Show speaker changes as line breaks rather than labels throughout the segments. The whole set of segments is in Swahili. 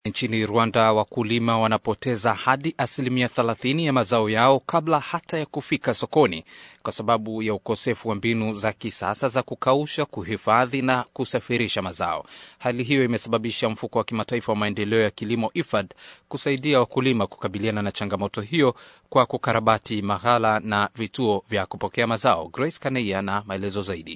Nchini Rwanda, wakulima wanapoteza hadi asilimia 30 ya mazao yao kabla hata ya kufika sokoni kwa sababu ya ukosefu wa mbinu za kisasa za kukausha, kuhifadhi na kusafirisha mazao. Hali hiyo imesababisha mfuko wa kimataifa wa maendeleo ya kilimo IFAD kusaidia wakulima kukabiliana na changamoto hiyo kwa kukarabati maghala na vituo vya kupokea mazao. Grace Kaneia na maelezo zaidi.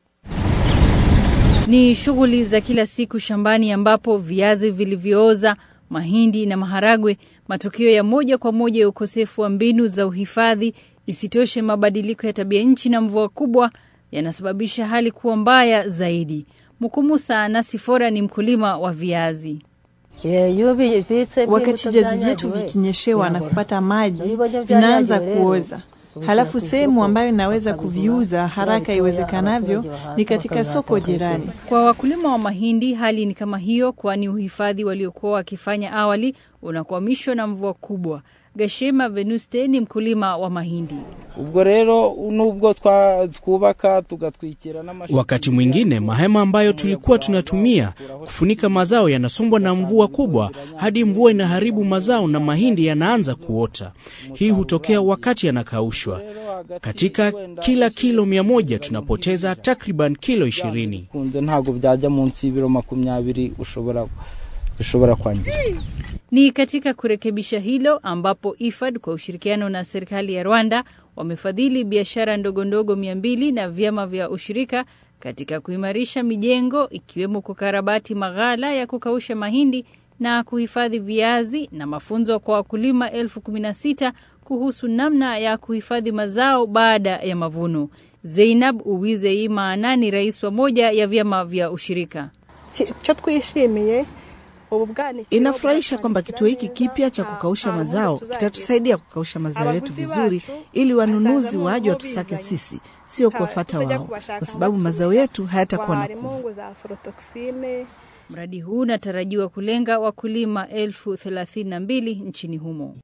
Ni shughuli za kila siku shambani ambapo viazi vilivyooza, mahindi na maharagwe, matokeo ya moja kwa moja ya ukosefu wa mbinu za uhifadhi. Isitoshe, mabadiliko ya tabia nchi na mvua kubwa yanasababisha hali kuwa mbaya zaidi. Mukumusa Nasifora ni mkulima wa viazi.
Wakati viazi vyetu vikinyeshewa na kupata maji vinaanza kuoza, halafu sehemu ambayo inaweza kuviuza haraka iwezekanavyo ni katika soko jirani.
Kwa wakulima wa mahindi hali ni kama hiyo, kwani uhifadhi waliokuwa wakifanya awali unakwamishwa na mvua kubwa. Gashema Venuste ni mkulima wa mahindi.
ubwo rero nubwo twubaka tugatwikira n'amashami.
Wakati mwingine mahema ambayo tulikuwa tunatumia kufunika mazao yanasombwa na mvua kubwa hadi mvua inaharibu mazao na mahindi yanaanza kuota. Hii hutokea wakati yanakaushwa. Katika kila kilo mia moja tunapoteza takriban kilo ishirini.
kunze ntabwo byajya munsi y'ibiro makumyabiri ushobora bishobora kwangirika.
Ni katika kurekebisha hilo ambapo IFAD kwa ushirikiano na serikali ya Rwanda wamefadhili biashara ndogo ndogo mia mbili na vyama vya ushirika katika kuimarisha mijengo ikiwemo kukarabati maghala ya kukausha mahindi na kuhifadhi viazi na mafunzo kwa wakulima elfu kumi na sita kuhusu namna ya kuhifadhi mazao baada ya mavuno. Zeinab Uwizeimana ni rais wa moja ya vyama vya ushirika.
icyo twishimiye ubu bwanikiro
Inafurahisha kwamba kituo hiki kipya cha kukausha mazao kitatusaidia kukausha mazao yetu vizuri, ili wanunuzi waje watusake sisi, sio kuwafata wao, kwa sababu mazao yetu hayatakuwa na
harimo
kuvu.
ngo za aflatoxine
Mradi huu unatarajiwa kulenga wakulima elfu thelathini na mbili nchini humo.